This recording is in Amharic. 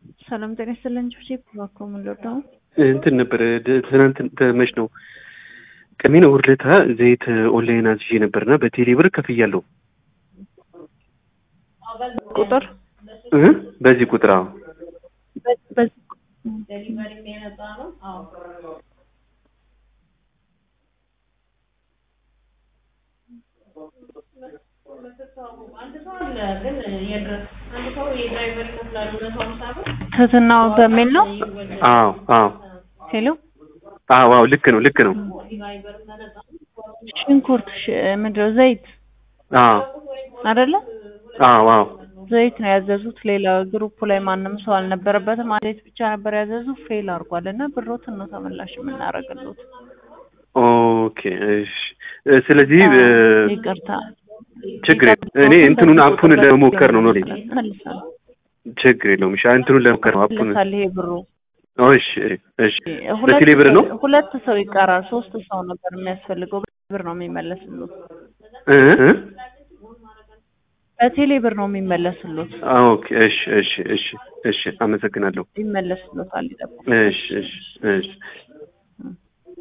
ሰላም ጤና ይስጥልን። ቺፕ እባክዎ ምን ልወደው እንትን ነበረ ድ- ትናንት መች ነው ቀሚን እሑድ ዕለት ዘይት ኦንላይን አዝዤ ነበርና በቴሌ ብር ከፍያለሁ ቁጥር እ በዚህ ቁጥር አዎ በ- በዚህ ትህትናው በሚል ነው። አዎ አዎ ሄሎ አዎ አዎ ልክ ነው ልክ ነው ሽንኩርት ሽ- ምንድነው ዘይት አዎ አይደለ? አዎ አዎ ዘይት ነው ያዘዙት። ሌላ ግሩፕ ላይ ማንም ሰው አልነበረበትም። አንድ ዘይት ብቻ ነበር ያዘዙት። ፌል አድርጓል እና ብሮትን ነው ተመላሽ የምናደርግሉት። ኦኬ እሺ እ፣ ስለዚህ እ፣ ይቅርታ ችግር የለም። እኔ እንትኑን አፑን ለመሞከር ነው ነው መልሳል ችግር የለውም እሺ እንትኑን ለመሞከር ነው አፑን መልሳል ይሄ ብሩ ኦ፣ እሺ እሺ ሁለት በቴሌ ብር ነው ሰው- ሁለት ሰው ይቀራል። ሶስት ሰው ነበር የሚያስፈልገው። ብር ነው የሚመለስሉት። እ እ በቴሌ ብር ነው የሚመለስሉት። ኦኬ እሺ እሺ እሺ እሺ አመሰግናለሁ ይመለስሉታል። ይጠብቁ። እሺ እሺ እሺ